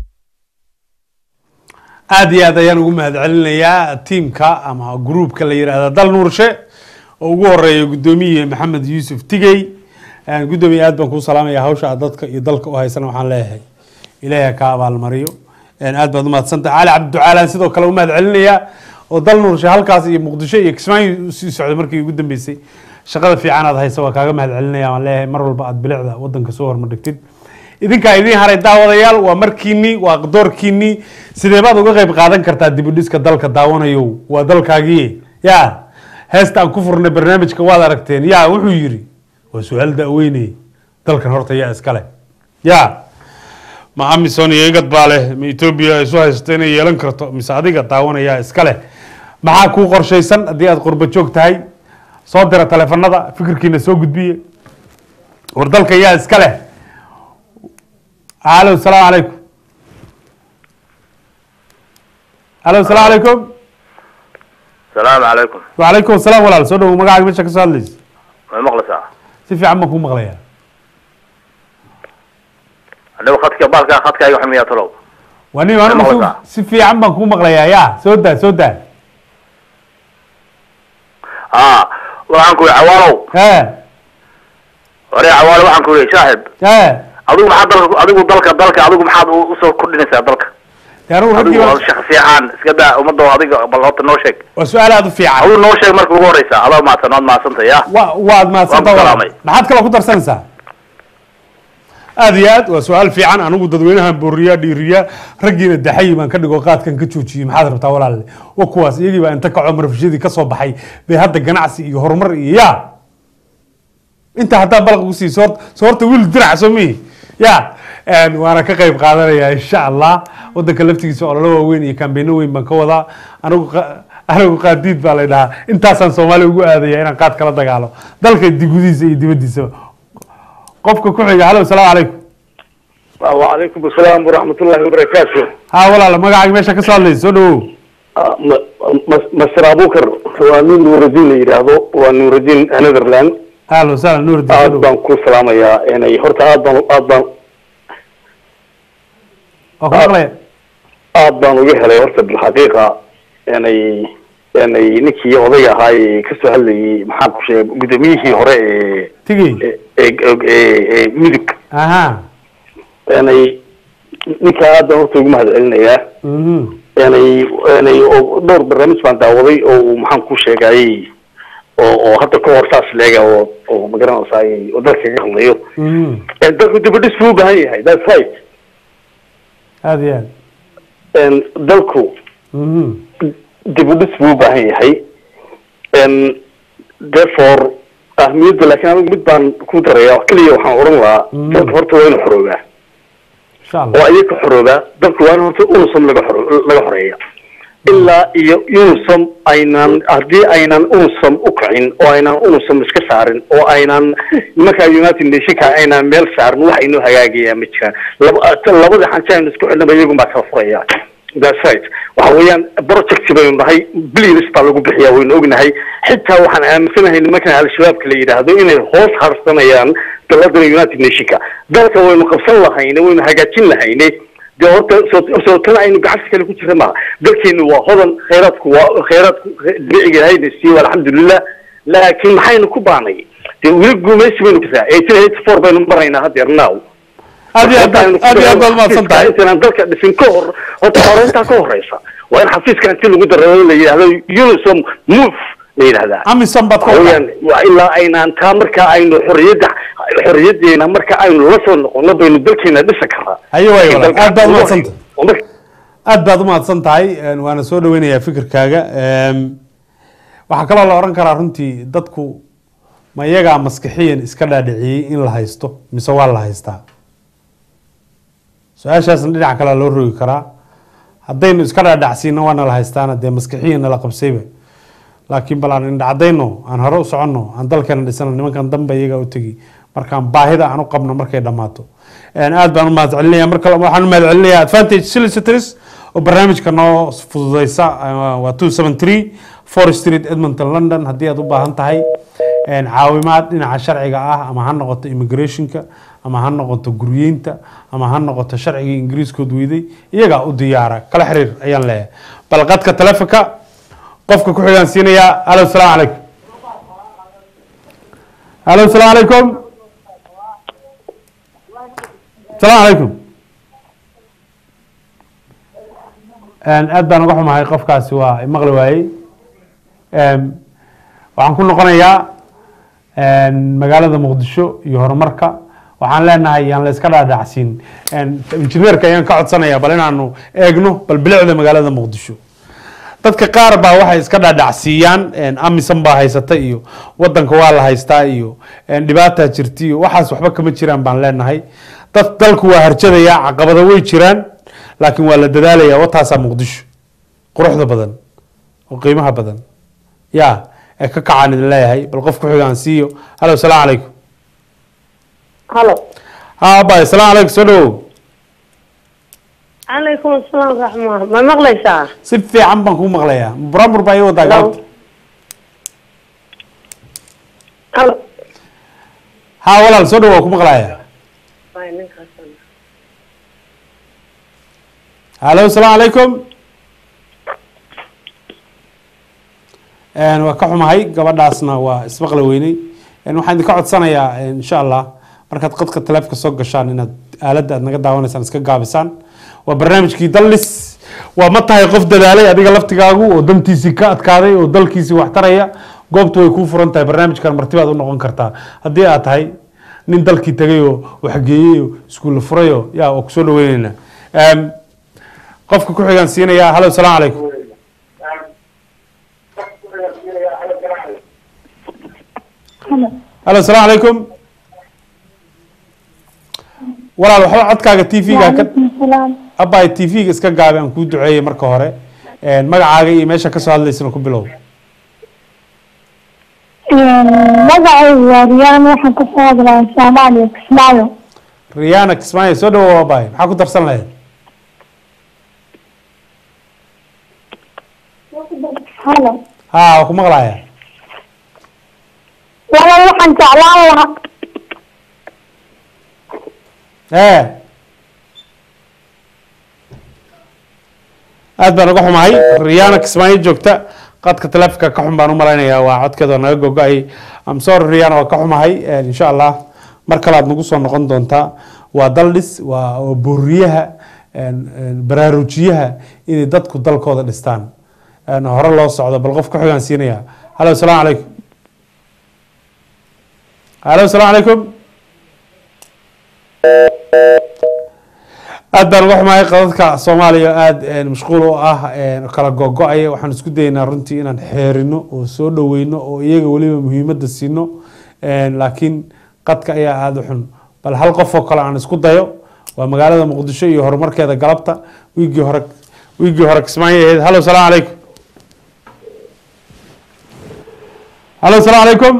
aad iyo aad ayaan ugu mahadcelinayaa tiimka ama gruupka la yidhaahda dal nuurshe oo ugu horeeya guddoomiye maxamed yuusuf tigey Een, guddoomiye aad baan kuu salaamaya hawsha aad dadka iyo dalka u haysana waxaan leeyahay ilaahay ha ka abaalmariyo Een, aad baad umahadsantahay cali cabdiducaalaan sidoo kale u mahadcelinayaa oo dal nuurshe halkaas iyo muqdisho iyo kismaayo usii socday markii ugu dambeysay shaqada fiican aad haysa waa kaaga mahadcelinaya waan leeyahay mar walba aad bilicda wadanka soo hormardhigtid idinkaa idiin haray daawadayaal waa markiinii waa doorkiinii sidee baad uga qayb qaadan kartaa dibudhiska dalka daawanayo waa dalkaagii ya heesta aan ku furnay barnaamijka waad aragteen ya wuxuu yidhi waa su-aal da'weyne dalkan horta yaa iskale ya ma amison iyo igad baa leh ma etoobiya isu haysato inay yeelan karto mise adiga daawanayaa iskale maxaa kuu qorshaysan haddii aad qurba joog tahay soo dira taleefanada fikirkiina soo gudbiye war dalka yaa iskale alo salaamu calaykum alo salaamu calaykum salaamu calaykum wacalaykum asalaam walaal soo dhawo magacaaga meesha ka soo hadlaysa way maqlaysaa si fiican baan kuu maqlayaa anigu khadka baalka khadkayga xumiyaa talow waa nin anigu si- maqlaysaa? si fiican baan kuu maqlayaa ya soo daa soo daa haa waxaan ku yihi cawaalow e hore cawaalo waxaan ku yihi saaxib e adigu maxaad dalka adigu dalka dalka adigu maxaad u- usoo kordhinaysaa dalka de anigu adigu raggii waa shakhsi ahaan iska daa ummadda adiga bal horta noo sheeg waa su-aal aada u fiican adigu noo sheeg marka ugu horeysa adoo mahadsan waad mahadsantay ya wa waad mahadsantaa Waan ku walaal. salaamay. maxaad kaloo ku darsanaysaa aada iyo aad waa su-aal fiican anigu dadweynahan booriyaa dhiiriyaa raggiina daxayi baan ka dhigo qaadkan ka joojiyey maxaad rabtaa walaale wa kuwaas iyagii baa inta kaco marfishadii ka soo baxay bay hadda ganacsi iyo horumar iyo ya inta haddaa balaq ugu siiso hort- soo horta wiil dirac soo mihi ya een, waana ka qayb qaadanaya insha allah wadanka laftigiisa ololo waaweyn iyo kambeeno weyn baan ka wadaa anigu qa- anigu qaadiid baa la dhahaa intaasaan soomaaliya ugu aadaya inaan qaad kala dagaalo dalka digudiisa iyo dibadiisa qofka ku xiga halo salaamu calaykum وعليكم السلام ورحمة الله وبركاته haa walaal magacaaga meesha ka soo hadlaysa soo dhawow مستر أبو بكر ونور نور الدين يراهدو ونور الدين نذرلاند ahlan wasahlan nuur diin aad baan ku salaamayaa inay horta aad baan aad baan waa ku maqlaya aad baan uga helay horta bilxaqiiqa inay inay ninkii odayga ahaa ee kasoo hadlayay maxaan ku sheegay gudoomiyihii hore ee tigey ee ee ee mudug aha inay ninka aad baan horta ugu mahad celinayaa mhm inay inay oo dhowr barnaamij baan daawaday oo uu maxaan ku sheegayay oo oo hadda ka hor saas leega oo oo magaranaysaa oo dalka kaga hadlayo mhm Ee, dalku dibadhis buu u baahan yahay that's right aad iyo aad Een, dalku mhm dibudhis buu u baahan yahay Een, therefore ahmiyadda laakiin anigu mid baan ku daraya wax keliya waxaan odhan lahaa Mm. dalka horta waa inuu xoroobaa insha allah oo ayaga xoroobaa dalku waa in horta unusam laga xoro laga xoreeya ilaa iyo unusam aynan haddii aynan unusam u kicin oo aynan unusam iska saarin oo aynan nimanka united nationka aynan meel saarin wax inoo hagaagayaa ma jiraan laba labada xansi aynu isku xidhnaba iyagun baa kala furaya that's right waxa weeyaan project baynu nahay billions baa lagu bixiyaa waynu ognahay xitaa waxaan aaminsanahay nimankan al-shabaabka la yidhaahdo inay hoos harsanayaan daladan united nationka dalka waynu qabsan lahayne waynu hagaajin lahayne dee horta soo soo tan aynu gacanta kale ku jirta maaha dalkeenu waa hodan khayraadku waa khayraadku dabiiciga ilahayna siiyo alxamdulilah laakiin maxaynu ku baanay dee weli guumaysi baynu kasaa eighteen eighty four baynu maraynaa haddeer now aad iyo aad baad- aad iyo aad baad mahadsan tahay intaan dalka dhisin ka hor horta xoreyntaa ka horeysa waa in xafiiska inti lagu darado la yidhahdo unisom move la yidhahdaa amisom baad ka Waxa wadaa weeyaan waa ilaa aynaan taa marka aynu xorriyadda xorriyadeena marka aynu la soo noqono baynu dalkeena dhisa karaa haye waay walaal aad baad umahadsan tahay oo marka aad baad umahadsan tahay een, waana soo dhaweynayaa fikirkaaga Een, waxaa kaloo la oran karaa runtii dadku ma iyagaa maskixiyan iska dhaadhiciyey in la haysto mise waa la haystaa su-aashaasna dhinaca kale loo rogi karaa haddaynu iska dhaadhacsiino waana la haystaana dee maskixiyan nala qabsayba laakiin bal aan indhacdayno aan hore u soconno aan dalkeena dhisano nimankan danba iyaga u tegi markaan baahida aan u qabno markay dhammaato Een, aad baan u mahad celinaya mar kale waxaan u mahad celinayaa advantage solicitors oo barnaamijka noo fududeysa uh, waa two seven three four street edmonton london haddii aad u baahan tahay Een, caawimaad dhinaca sharciga ah ama ha noqoto immigrationka ama ha noqoto guryeynta ama ha noqoto sharcigii ingiriiskood weyday iyagaa u diyaara kala xiriir ayaan leeyahay bal qadka telefonka qofka ku xigaan siinayaa halo salaamu calaykum halo salaamu calaykum salaamu calaykum Een, aad baan uga xumahay qofkaasi waa maqli waayey Een, waxaan ku noqonayaa een, magaalada muqdisho iyo horumarka waxaan leenahay yaan la iska dhaadhacsiin Een, injineerka ayaan ka codsanayaa bal inaanu eegno bal bilicda magaalada muqdisho dadka qaar baa waxay iska dhaadhacsiiyaan een, amisan baa haysata iyo wadanka waa la haystaa iyo een, dhibaataa jirta iyo waxaas waxba kama jiraan baan leenahay dad dalku waa harjadayaa caqabado way jiraan laakiin waa la dadaalayaa wataasaa muqdisho quruxda badan oo qiimaha badan ya ee ka kacaan idin leeyahay bal qof ku xigaan siiyo halo salaamu calaykum halo ha abay salaamu calaykum soo dhawow calaykum asalaam raxma ma maqlaysaa si fiican baan kuu maqlayaa buramur baa ii wadaa galabta halo ha walaal soo dhawow waa ku maqlaya halo salaamu calaykum Een, waa ka xumahay gabadhaasna waa ismaqla weynay Een, waxaan idinka codsanayaa een, insha allah markaad qadka taleefka soo gashaan inaad aaladda aad naga daawanaysaan iska gaabisaan waa barnaamijkii dallis waa ma tahay qof dadaalay adiga laftigaagu oo dantiisii ka adkaaday oo dalkiisii wax taraya goobtu way kuu furan tahay barnaamijkan martibaad u noqon kartaa haddii aad tahay nin dalkii tagay oo waxgeeyey oo iskuulla furay oo yaa waa kusoo dhaweyneynaa Een, qofka ku xigaan siinayaa halo salaamu calaykum halo salaamu calaykum walaal waxba codkaaga t v-ga ka abay t v-ga iska gaabi aan kuu duceeyey marka hore Een, magacaaga iyo meesha kasoo hadlaysana ku bilow magacaygu waa riyaan waxaan ka soo hadlayaa soomaaliya kismaayo riyaana kismaayo soo dhawo waabahay maxaa ku darsan lahayd halo ha waa ku maqlaya walaal waxaan jeclaan lahaa ee aad baan uga xumahay riyaana kismaayo joogta qadka taleefonka ka xun baan u malaynayaa waa codkeeda naga gogo-ay amsor riyaana waa ka xumahay insha allah mar kale aad nagu soo noqon doontaa waa daldhis waa waa booriyaha baraarujiyaha inay dadku dalkooda dhistaan hore loo socdo bal qof ka xogaan siinaya halo asalaamu calaykum halo asalaamu calaykum aad baan uga xumahay qadadka soomaaliya aada mashquul u ah kala gogo-aya waxaan isku dayeynaa runtii inaan xeerino oo soo dhaweyno oo iyaga weliba muhiimadda siino laakiin qadka ayaa aada u xun bal hal qof oo kale aan isku dayo waa magaalada muqdisho iyo horumarkeeda galabta wiigii hore wiigii hore kismaayo ahayd halo asalaamu calaykum halo asalaamu calaykum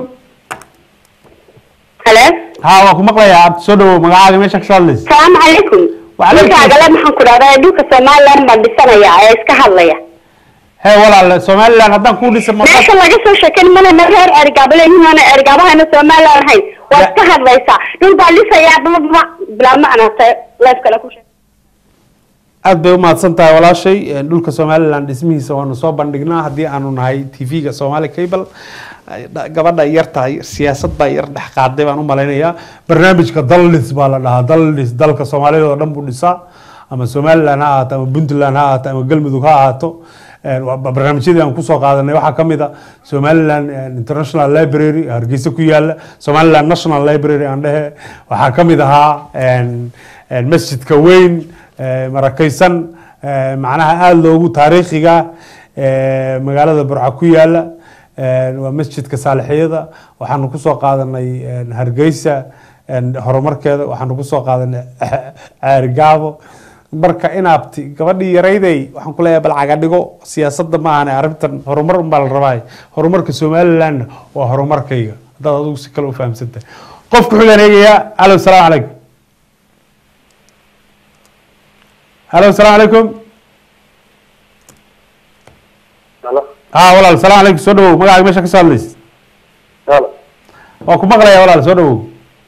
halo ha waa ku maqlayaa abdi soo dhawow magacaaga meesha kasoo hadlaysa salaamu calaykum dhulkaagale maxaan ku dhahdaa dhulka somaliland baan dhisanaya ee iska hadlaya he walaal somaliland haddaan kuu dhisa meesha laga soo sheekan mana reer ergaabo leeyihiin waana ergaabahayna somaliland ahayn waa iska hadlaysaa dhul baan dhisayaa bababa bilaa macnata leef kale ku sheeg aad bay umahadsan tahay walaashay dhulka somaliland dhismihiisa waanu soo bandhignaa haddii aanu nahay tv-ga somali cable gabadha yar tahay siyaasad baa yar dhex qaaday baan u malaynayaa barnaamijka daldhis baa la dhahaa daldhis dalka soomaalida oo dhan buu dhisaa ama somaliland ha ahaato ama puntland ha ahaato ama galmudug ha ahaato barnaamijyadii aan kusoo qaadanay waxaa ka mid a somaliland international library hargeysa ku yaala somaliland national library aan dhehe waxaa ka mid ahaa masjidka weyn marakaysan macnaha aada loogu taariikhiga magaalada burca ku yaala waa masjidka saalixiyada waxaanu kusoo qaadanay hargeysa horumarkeeda waxaanu kusoo qaadanay ceerigaabo marka inaabti gabadhii yarayday waxaan ku leeyahay bal cagadhigo siyaasadda ma ahane arrintan horumar unbaa la rabaa horumarka somalilandna waa horumarkayga haddaad adigu si kale u fahamsantahay qofku xugaan eegayaa alo salaamu calaykum halo asalaamu calaykum ha walaal salaam calaykum soo dhawow magacaaga meesha kasoo hadlaysa waa ku maqlaya walaal soo dhawow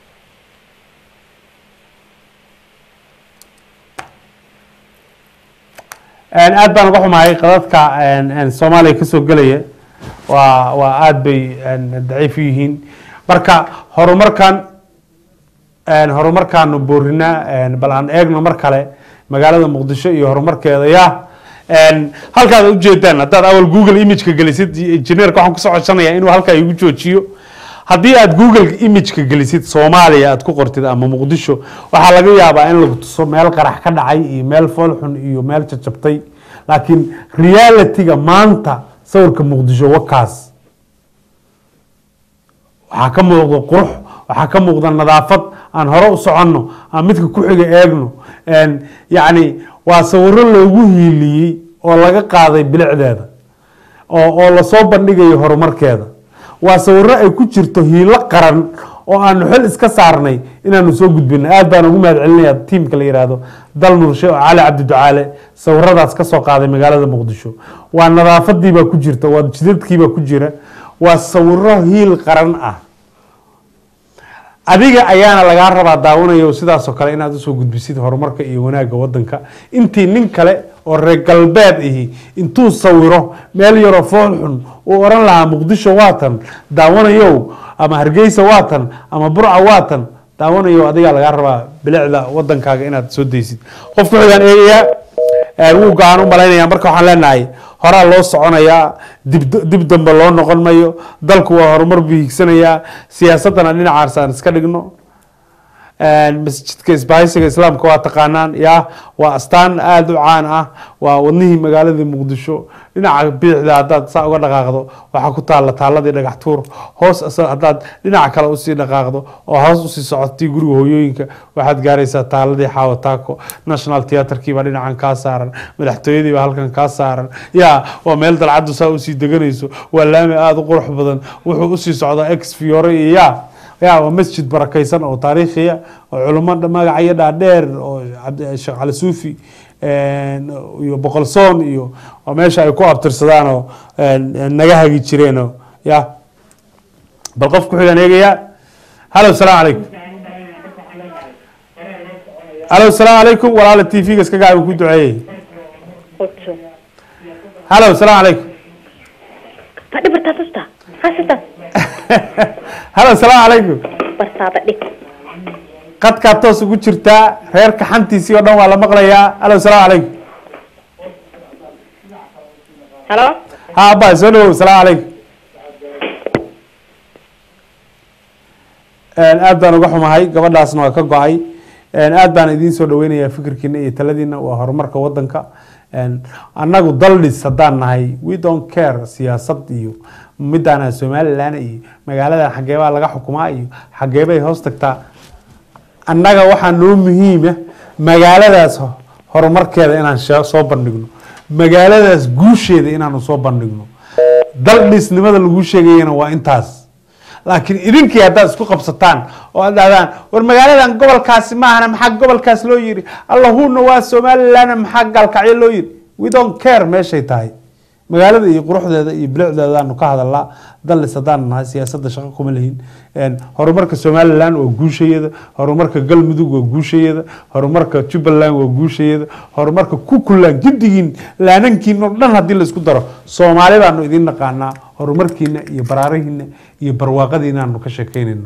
aad baan uga xumahay qadadka soomaaliya kasoo gelaya waa waa aada bay daciif u yihiin marka horumarkan horumarkaanu boorinaa bal aan eegno mar kale magaalada muqdisho iyo horumarkeeda ya halkaad ujeedaan haddaad awal google imageka gelisid engineerka waxaan kusoo codsanayaa inuu halkaa igu joojiyo haddii aad google imageka gelisid soomaaliya aad ku qortid ama muqdisho waxaa laga yaabaa in lagu tuso meel qarax ka dhacay iyo meel foolxun iyo meel jajabtay laakiin realityga maanta sawirka muqdisho wakaas waxaa ka muuqda qurux waxaa ka muuqda nadaafad aan hore u soconno aan midka ku xiga eegno yacni waa sawiro loogu hiiliyey oo laga qaaday bilicdeeda oo oo lasoo bandhigayo horumarkeeda waa sawiro ay ku jirto hiilo qaran oo aanu xil iska saarnay inaanu soo gudbino aad baan ugu mahad celinaya tiimka la yihahdo dal nurshe oo cali cabdi ducaale sawiradaas kasoo qaaday magaalada muqdisho waa nadaafadiibaa ku jirta waa jidadkiibaa ku jira waa sawiro hiil qaran ah adiga ayaana lagaa rabaa daawanaya sidaasoo kale inaad usoo gudbisid horumarka iyo wanaagga wadanka intii nin kale oo reer galbeed ahi intuu sawiro meel yaroo fool xun uu oran lahaa muqdisho waatan daawanayow ama hargeysa waatan ama burca waatan daawanayow adigaa lagaa rabaa bilicda wadankaaga inaad soo daysid qofka waxaan eegayaa wuu go-aan u malaynaya marka waxaan leenahay horaa loo soconayaa dib dib dambe loo noqon mayo dalku waa horumar buu hiigsanayaa siyaasaddana dhinacaas aan iska dhigno masjidka isbahaysiga islaamka waa taqaanaan ya waa astaan aada u caan ah waa wadnihii magaalada muqdisho dhinaca biixda haddaad saa uga dhaqaaqdo waxaa ku taalla taaladii dhagax tuur hoos asa- haddaad dhinaca kale usii dhaqaaqdo oo hoos usii socotay guriga hooyooyinka waxaad gaaraysaa taaladii xaawo taako national theatrkii baa dhinacan kaa saaran madaxtooyadii baa halkan kaa saaran ya waa meel dalcaddu saa usii deganayso waa laami aada u qurux badan wuxuu usii socdaa ex fiore iyo ya ya waa masjid barakaysan oo taariikhiya oo culimo dha- magacyo dhaadheer oo cabdi- sheekh cali suufi iyo boqolsoon iyo oo meesha ay ku abtirsadaan oo naga hagi jireenoo ya bal qof ku xigan eegaya hallo salaamu calaykum hallo salaamu calaykum walaala t v-ga iska gaabi ku duceeyey hallo salaamu calaykum Fadhi bartaa tusta. Hasita. hallo salaamu calaykum Bartaa fadhi. qadkaa toos ugu jirtaa reerka xantiisii oo dhan waa la maqlayaa hallo salaamu calaykum Hello? ha abba soo dhawow salaamu calaykum aad baan uga xumahay gabadhaasna waa ka go-ay aad baan idiin soo dhaweynayaa fikirkiina iyo taladiina waa horumarka wadanka annagu daldhis haddaan nahay we don't care siyaasad iyo midaana somalilan iyo magaaladan xageebaa laga xukumaa iyo xageebay hoos tagtaa annaga waxaa noo muhiima magaaladaas ho- horumarkeeda inaan shee- soo bandhigno magaaladaas guusheeda inaanu soo bandhigno daldhisnimada lagu sheegayana waa intaas laakiin idinkii haddaad isku qabsataan oo aad dhahdaan war magaaladan gobolkaasi maahana maxaa gobolkaas loo yiri allahuna waa somalilan maxaa gaalkacyo loo yiri we don't care meeshay tahay magaalada iyo quruxdeeda iyo bilicdeedaanu ka hadalnaa dallis haddaan nahay siyaasadda shaqo kuma lihin horumarka somalilan waa guushayada horumarka galmudug waa guushayada horumarka jubbaland waa guushayada horumarka kukuland giddigiin laanankiina oo dhan haddii laisku daro soomaali baanu idiin naqaanaa horumarkiina iyo baraarihiina iyo barwaaqadiinaanu ka sheekeynayna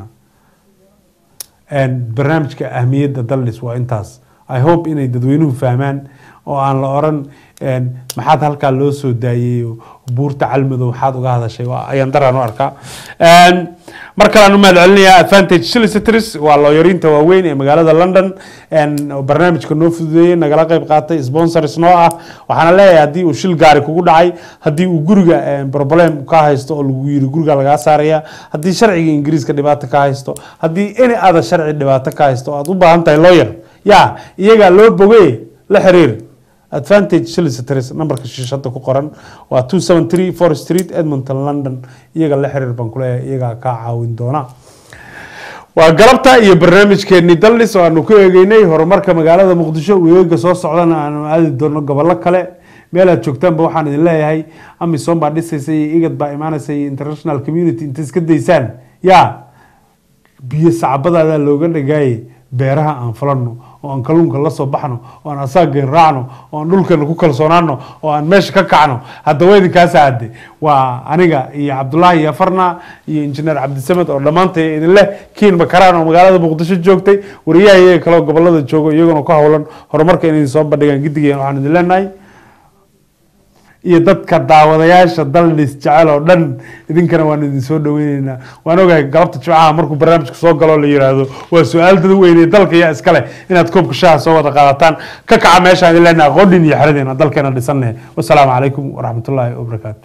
barnaamijka ahmiyadda dallis waa intaas i hope inay dadweynuhu fahmaan oo aan la oran maxaad halkaa loo soo daayey oo buurta calmadow waxaad uga hadashay waa ayaan daraan u arkaa mar kalean u mahad celinayaa advantage solicitors waa looyariinta waaweyn ee magaalada london oo barnaamijka noo fududeeyey nagala qayb qaatay sponsors noo ah waxaana leeyahay haddii uu shil gaari kugu dhacay haddii uu guriga problem ka haysto oo lagu yiri guriga lagaa saaraya haddii sharciga ingiriiska dhibaato ka haysto haddii any other sharci dhibaato ka haysto oo aad u baahan tahay lawyer ya iyagaa loo bogey la xiriir advantage solicitors nambarka shishada ku qoran waa two seven three four street edmonton london iyaga la xiriir baan kuleeyahay iyagaa kaa caawin doona waa galabta iyo barnaamijkeeni dallis oo aanu ku eegeynay horumarka magaalada muqdisho weegaga soo socdana aanu aadi doono gobollo kale meel aad joogtaanba waxaan idin leeyahay amisom baa dhisaysa iyo igad baa imaanaysa iyo international community inta iska daysaan ya biyo sacbadaadaa looga dhagaaye beeraha aan falano oo aan kalluunka la soo baxno oo aan asaageen raacno oo aan dhulkeena ku kalsoonaano oo aan meesha ka kacno haddaba idinkaasa hadde waa aniga iyo cabdulaahi yafarna iyo injineer cabdisamed oo dhammaantay idin leh kiin bakaraan oo magaalada muqdisho joogtay wariyaha iyaga kaleo gobolada joogo iyaguna ku howlan horumarka inay soo bandhigaan gidigeen waxaan idin leenahay iyo dadka daawadayaasha daldhis jecel oo dhan idinkana waan idin soo dhaweyneynaa waan ogahay galabta jimcaha markuu barnaamijka soo galo la yiraahdo waa su-aal dad weyne dalka yaa iskale inaad koobka shaha soo wada qaadataan ka kaca meeshaan idin leenahay qodhin iyo xeradeena dalkeena dhisannahe wasalaamu calaykum waraxmatullaahi wabarakaatu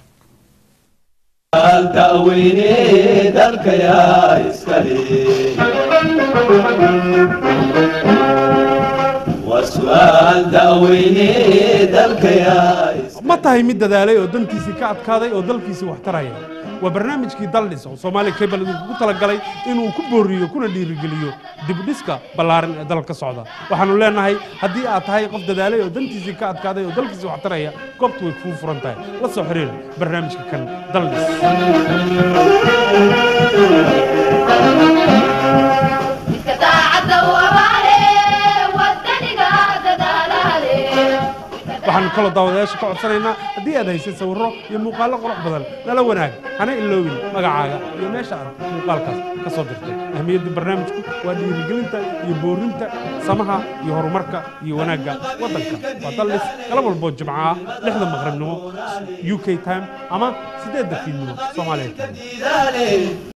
da'weyne dalka yaa iskale waa su'aal da'weyne dalka yaa ma tahay mid dadaalay oo dantiisii ka adkaaday oo dalkiisii wax taraya waa barnaamijkii daldhis oo soomaaliya cable idinkugu talagalay inuu ku booriyo kuna dhiirigeliyo dibudhiska ballaaran ee dalka socda waxaanu leenahay haddii aad tahay qof dadaalay oo dantiisii ka adkaaday oo dalkiisii wax taraya goobtu way kuu furan tahay la soo xiriir barnaamijka kan daldhis iska daacadda u abaale wadaniga dadaalaale waxaanu kaloo daawadayaasha ka codsanaynaa haddii aad haysay sawirro iyo muuqaallo qurux badan nala wanaag hana iloobin magacaaga iyo meesha aad muuqaalkaas ka soo dirtay ahmiyadda barnaamijku waa dhiirigelinta iyo boorinta samaha iyo horumarka iyo wanaagga waddanka waa daldhis galab walboo jimco ah lixda maqribnimo u k time ama siddeedda fiidnimo soomaaliya time